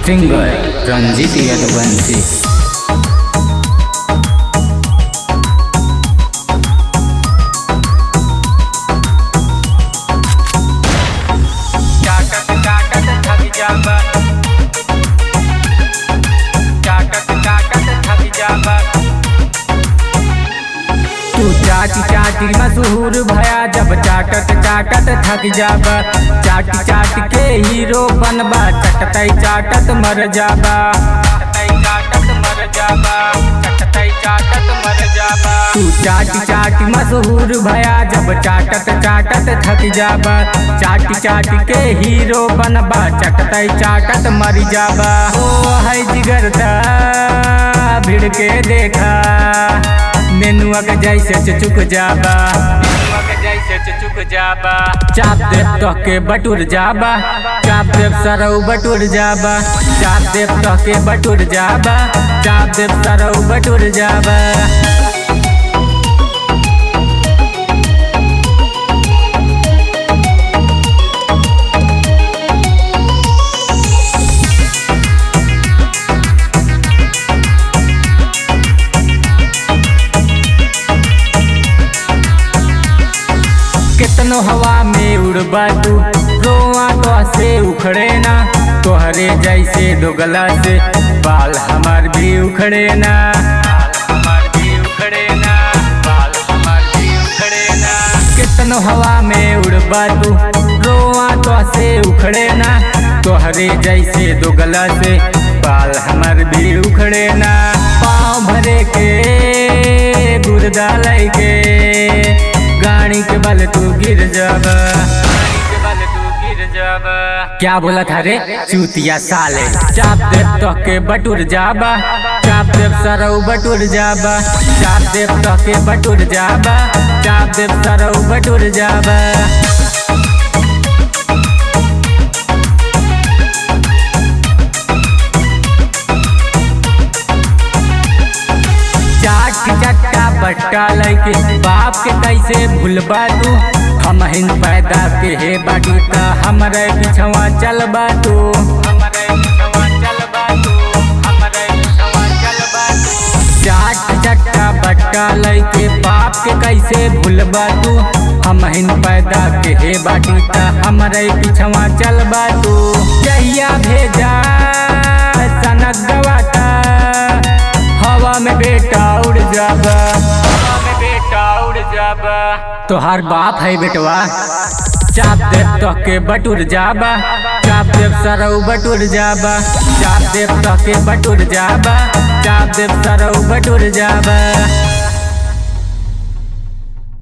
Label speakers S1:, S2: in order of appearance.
S1: singer Ranjit Yaduvanshi
S2: चाटत चाटत थक जाबा चाटत चाटत थक जाबा तू चाटी चाटी मशहूर भया जब चाटत चाटत थक जाबा चाट चाट के हीरो बनबा चटतई चाटत मर जाबा चटतई चाटत मर जाबा चटतई चाटत मर जाबा तू चाटी चाटी मशहूर भया जब चाटत चाटत थक जाबा चाटी चाट के हीरो बनबा चटतई चाटत मर जाबा ओ है जिगरदा भिड़ के देखा नेनुआ के जैसे चुचुक जाबा नेनुआ के जैसे चुचुक जाबा चाप देव तो के बटुर जाबा चाप देव सरऊ बटुर जाबा चाप देव तो के बटुर जाबा चाप देव सरऊ बटुर जाबा कितनो हवा में उड़बा तू रोआ तो से उखड़े ना तोहरे जैसे दोगला से बाल हमार भी उखड़े ना बाल हमार भी उखड़े ना बाल हमार भी उखड़े ना कितनो हवा में उड़बा तू रोआ तो से उखड़े ना तोहरे जैसे दोगला से बाल हमार भी उखड़े ना पाँव भरे के गुर्दा लय के गाड़ी के बल तू गिर जाबा गाड़ी के बल तू गिर जाबा क्या बोला था रे चूतिया साले चाप देव तो के बटुर जाबा चाप देव सरऊ बटुर जाबा चाप देव तो के बटुर जाबा चाप देव सरऊ बटुर जाबा चाट चट्टा बट्टा लैके बाप के कैसे भूलबा तू हम हिन पैदा के हे बाटी त हमरे पिछवा चलबा तू हमरे पिछवा चलबा तू हमरे पिछवा चलबा तू चाट चट्टा बट्टा लैके बाप के कैसे भूलबा तू हम हिन पैदा के हे बाटी त हमरे पिछवा चलबा तू जहिया भेजा सनक गवाता हवा में बेटा उड़ जाबा हवा में बेटा उड़ जाबा तोहार बाप है बेटवा चाप देव तो के बटुर जाबा चाप देव सरऊ बटुर जाबा चाप देव तो के बटुर जाबा चाप देव सरऊ बटुर जाबा